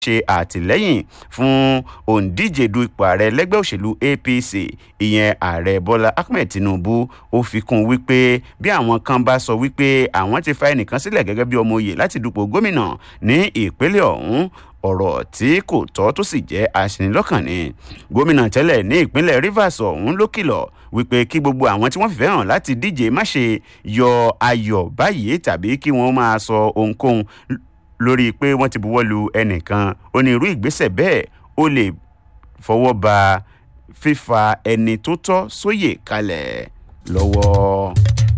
ṣe àtìlẹ́yìn fún òǹdíje du ipò ààrẹ lẹ́gbẹ́ òṣèlú apc ìyẹn ààrẹ bọ́lá ahmed tinubu ó fi kún wípé bí àwọn kan bá sọ wípé àwọn ti fa ẹnìkan sílẹ̀ gẹ́gẹ́ bí ọmọ oyè láti dupò gómìnà ní ìpínlẹ̀ ọ̀hún ọ̀rọ̀ tí kò tọ́ tó sì jẹ́ aṣinilọ́kàn ni gómìnà tẹ́lẹ̀ ní ìpínlẹ̀ rivers ọ̀hún ló kìlọ̀ wípé kí gbogbo àwọn tí wọ́n fìfẹ́ hàn láti díje má ṣe yọ ayọ̀ báyìí tàbí kí wọ́n máa sọ ohunkóhun lórí pé wọ́n ti buwọ́ lu ẹnìkan ó ní irú ìgbésẹ̀ bẹ́ẹ̀ ó lè fọwọ́ ba fífa ẹni tó tọ́ sóyè kalẹ̀ lọ́wọ́.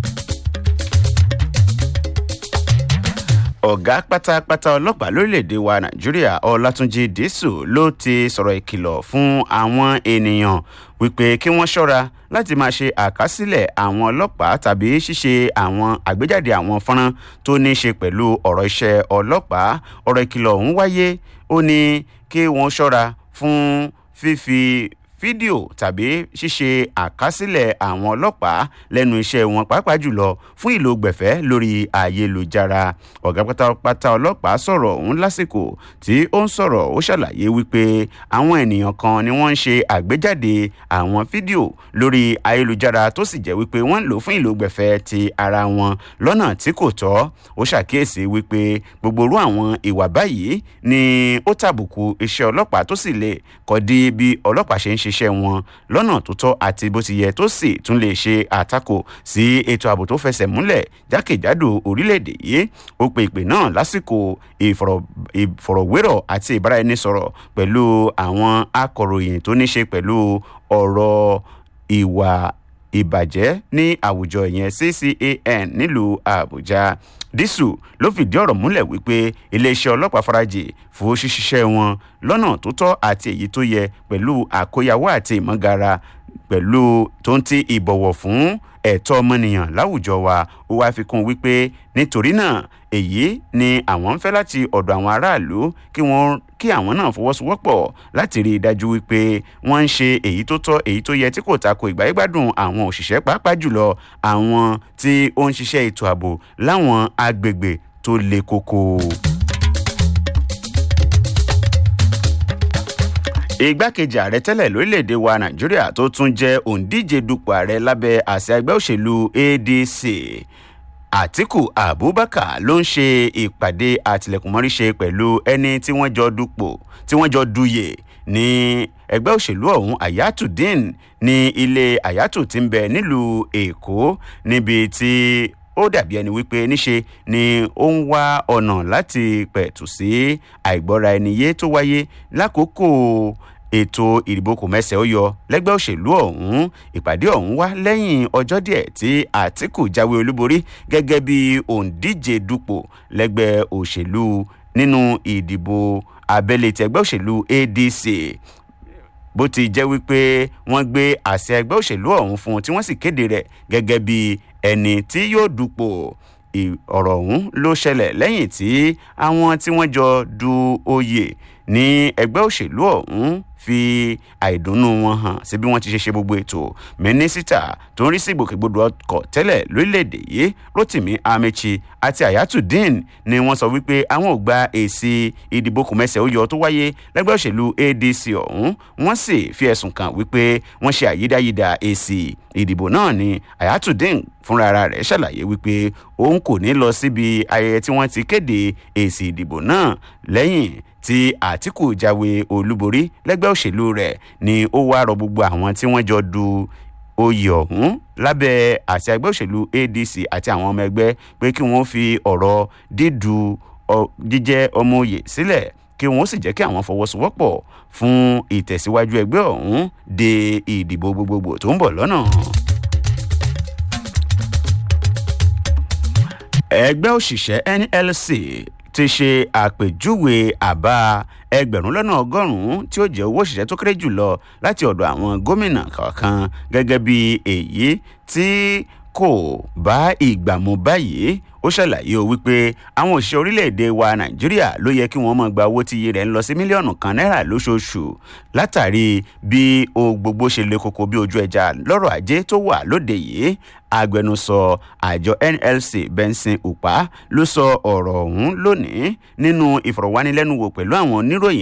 ọ̀gá pátápátá ọlọ́pàá lórílẹ̀‐èdè wa nàìjíríà ọlátúnjì dísù ló ti sọ̀rọ̀ ìkìlọ̀ fún àwọn ènìyàn wípé kí wọ́n ṣọ́ra láti máa ṣe àkásílẹ̀ àwọn ọlọ́pàá tàbí ṣíṣe àwọn àgbéjáde àwọn fọ́nrán tó ní í ṣe pẹ̀lú ọ̀rọ̀ iṣẹ́ ọlọ́pàá ọ̀rọ̀ ìkìlọ̀ ọ̀hún wáyé ó ní kí wọ́n ṣọ́ra fún fífi fídíò tàbí ṣíṣe àkásílẹ̀ àwọn ọlọ́pàá lẹ́nu iṣẹ́ wọn pàápàá jùlọ fún ìlò gbẹ̀fẹ́ lórí ayélujára ọ̀gá pátápátá ọlọ́pàá sọ̀rọ̀ ọ̀hún lásìkò tí ó ń sọ̀rọ̀ ó ṣàlàyé wípé àwọn ènìyàn kan ni wọ́n ń ṣe àgbéjáde àwọn fídíò lórí ayélujára tó sì jẹ́ wípé wọ́n ń lò fún ìlò gbẹ̀fẹ́ ti ara wọn lọ́nà tí kò tọ́ ó ṣàkíyèsí wípé gbogbo irú àwọn ìwà báyìí ni ó tàbùkù iṣẹ́ ọlọ́pàá tó sì lè kọ́ di bí ọlọ́pàá ṣe ń ṣe iṣẹ́ wọn lọ́nà tó tọ́ àti bó ti yẹ tó sì tún lè ṣe àtakò sí ètò ààbò tó fẹsẹ̀ múlẹ̀ jákèjádò orílẹ̀-èdè yìí ó pe ìpè náà lásìkò ìfọ̀rọ̀wérọ̀ àti ìbáraẹnisọ̀rọ̀ pẹ̀lú àwọn akọ̀ròyìn tó ní ṣe pẹ̀lú ọ̀rọ̀ ìwà ìbàjẹ́ ní àwùjọ ìyẹn ccan nílùú àbújá dísù ló fìdí ọ̀rọ̀ múlẹ̀ wípé iléeṣẹ́ ọlọ́pàá farajì fún ṣíṣiṣẹ́ wọn lọ́nà tó tọ́ àti èyí tó yẹ pẹ̀lú àkóyawọ́ àti ìmọ̀gara pẹ̀lú tó ń ti ìbọ̀wọ̀ fún ẹ̀tọ́ ọmọnìyàn láwùjọ wa ó wáá fi kún wípé nítorí náà èyí ni àwọn ń fẹ́ láti ọ̀dọ̀ àwọn aráàlú kí wọ́n kí àwọn náà fọwọ́sowọ́pọ̀ láti rí i dájú wípé wọ́n ń ṣe èyí tó tọ́ èyí tó yẹ tí kò tako ìgbáyégbádùn àwọn òṣìṣẹ́ pàápàá jùlọ àwọn tí ó ń ṣiṣẹ́ ètò ààbò láwọn agbègbè tó le koko. igbákejì ààrẹ tẹ́lẹ̀ lórílẹ̀‐èdè wa nàìjíríà tó tún jẹ́ òǹdíje dupò ààrẹ lábẹ́ àṣẹ ẹgbẹ́ òṣèlú adc àtìkù abubakar ló ń ṣe ìpàdé àtìlẹ̀kùnmọ́ríṣe pẹ̀lú ẹni tí wọ́n jọ dupò tí wọ́n jọ duyè ní ẹgbẹ́ òṣèlú ọ̀hún ayatudeen ní ilé ayatu ti ń bẹ nílùú èkó níbi tí ó dàbí ẹni wípé níṣe ni ó ń wá ọ̀nà láti pẹ̀tù sí àìgbọ́ra ẹni yé tó wáyé lákòókò ètò ìdìbò kò mẹ́sẹ̀ ó yọ lẹ́gbẹ́ òṣèlú ọ̀hún ìpàdé ọ̀hún wá lẹ́yìn ọjọ́ díẹ̀ tí àtìkù jáwé olúborí gẹ́gẹ́ bí òǹdíje dupò lẹ́gbẹ́ òṣèlú nínú ìdìbò abẹ́lé ti ẹgbẹ́ òṣèlú adc bó ti jẹ́ wípé wọ́n gbé àṣẹ ẹgbẹ́ òṣèlú ọ̀hún fún un tí wọ́n sì kéde rẹ̀ gẹ́gẹ́ bí ẹni tí yóò dupò ọ̀rọ̀ ọ̀hún ló ṣẹlẹ̀ lẹ́yìn tí àwọn tí wọ́n jọ du oyè ní ẹgbẹ́ òṣèlú ọ̀hún fi àìdùnnú wọn hàn sí bí wọ́n ti ṣe ṣe gbogbo ètò mínísítà tó ń rí sí ìgbòkègbodò ọkọ̀ tẹ́lẹ̀ lórílẹ̀‐èdè yìí rotimi amechi àti ayatudeen ni wọ́n sọ wípé àwọn ò gba èsì ìdìbò kòmẹ́sẹ̀ ó yọ tó wáyé lẹ́gbẹ́ òṣèlú adc ọ̀hún wọ́n sì fi ẹ̀sùn kàn wípé wọ́n ṣe àyídáyídá èsì ìdìbò náà ni ayatudeen fúnra rẹ̀ ṣàlàyé wípé òun kò ní lọ síbi ayẹyẹ tí wọ́n ti kéde èsì ìdìbò náà lẹ́yìn tí àtìkù jáwé olúborí lẹ́gbẹ́ òṣèlú rẹ̀ ni ó wá rọ gbogbo àwọn tí wọ́n jọ du oyè ọ̀hún lábẹ́ àti ẹgbẹ́ òṣèlú adc àti àwọn ọmọ ẹgbẹ́ pé kí wọ́n fi ọ̀rọ̀ dídú jíjẹ́ ọmọ oyè sílẹ̀ kí wọ́n sì jẹ́ kí àwọn fọwọ́sowọ́pọ̀ fún ìtẹ̀síwájú ẹgbẹ́ ọ̀hún de ìdìbò gbogbogbò tó ń bọ̀ lọ́nà. ẹgbẹ́ òṣìṣẹ́ nlc ti ṣe àpèjúwe àbá ẹgbẹ̀rún lọ́nà ọgọ́rùn-ún tí ó jẹ́ owó òṣìṣẹ́ tó kéré jùlọ láti ọ̀dọ̀ àwọn gómìnà kọ̀ọ̀kan gẹ́gẹ́ bí èyí tí kò bá ìgbà mu báyìí ó ṣàlàyé o wípé àwọn òṣìṣẹ́ orílẹ̀-èdè wa nàìjíríà ló yẹ kí wọ́n máa gba owó tí iye rẹ̀ ń lọ sí mílíọ̀nù kan náírà lóṣooṣù látàrí bí o gbogbo ṣe le koko bí ojú ẹja lọ́rọ̀ ajé tó wà lóde yìí agbẹnusọ àjọ nlc benson upa ló sọ ọ̀rọ̀ ọ̀hún lónìí nínú ìfọ̀rọ̀wánilẹ́nuwò pẹ̀lú àwọn oníròyìn